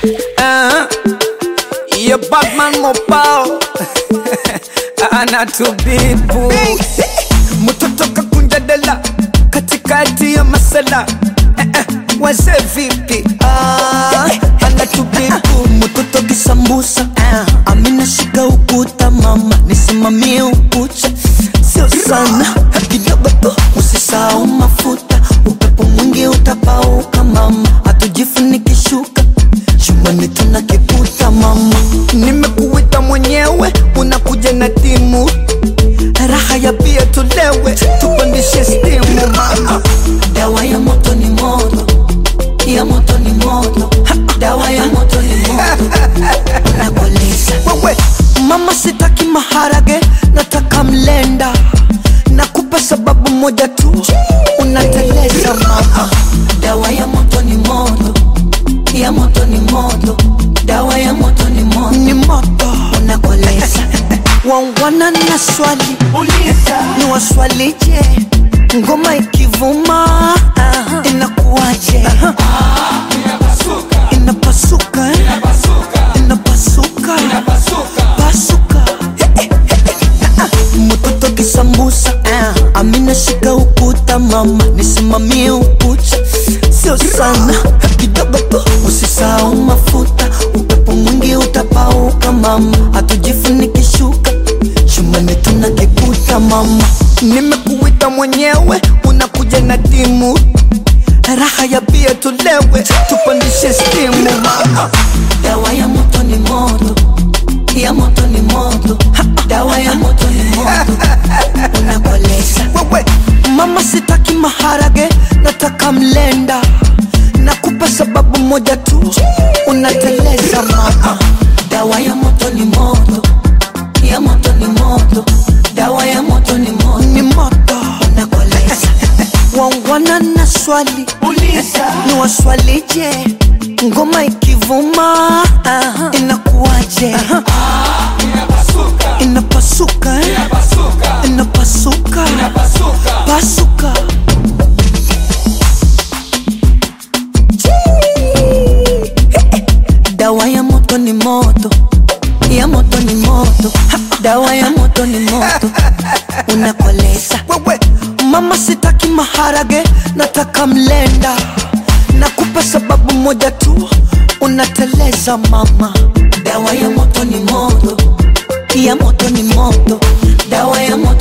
uh, ya Batman mobao anatubibu mtoto kakunja dela katikati ya masala eh, eh, wazee vipi Ah, anatubibu mtoto kisambusa ah, amina shika ukuta mama nisimamie ukucha sio sana kidogo tu usisahau mafuta upepo mwingi utapauka mama hatujifunikishuka shumani tuna kiputa mama nimekuita mwenyewe unakuja na timu raha ya pia tulewe tupandishe stimu mama dawa ya moto ni moto ya moto ni moto dawa ya moto ni moto nakoleza wewe mama sitaki maharage nataka mlenda nakupa sababu moja tu unateleza mama dawa ya moto ni moto ya moto ni moto dawa ya moto ni moto ni moto unakoleza wangwana na swali ni waswalije ngoma ikivuma inakuwaje inapasuka eh? inapasuka pasuka mtoto kisambusa amina shika ukuta mama nisimamie ukucha sio sana kidogo tu usisahau mafuta upepo mwingi utapauka mama hatujifunikishuka shumani tuna kiputa mama nimekuita mwenyewe unakuja na timu raha ya pia tulewe tupandishe stimu mama dawa ya moto ni moto ya moto ni moto dawa ya moto ni moto unakoleza wewe mama sitaki maharage nataka mlenda nakupa sababu moja tu unateleza mama dawa ya moto ni moto ya moto ni moto dawa ya moto ni moto ni moto unakoleza wangwana na swali ni waswalije ngoma ikivuma inakuwaje inapasuka eh? inapasuka pasuka dawa ya moto ni moto ya moto ni moto dawa ya moto ni moto unakoleza wewe mama sitaki maharage nataka mlenda nakupa sababu moja tu unateleza mama dawa ya moto ni moto ya moto ni moto dawa ya moto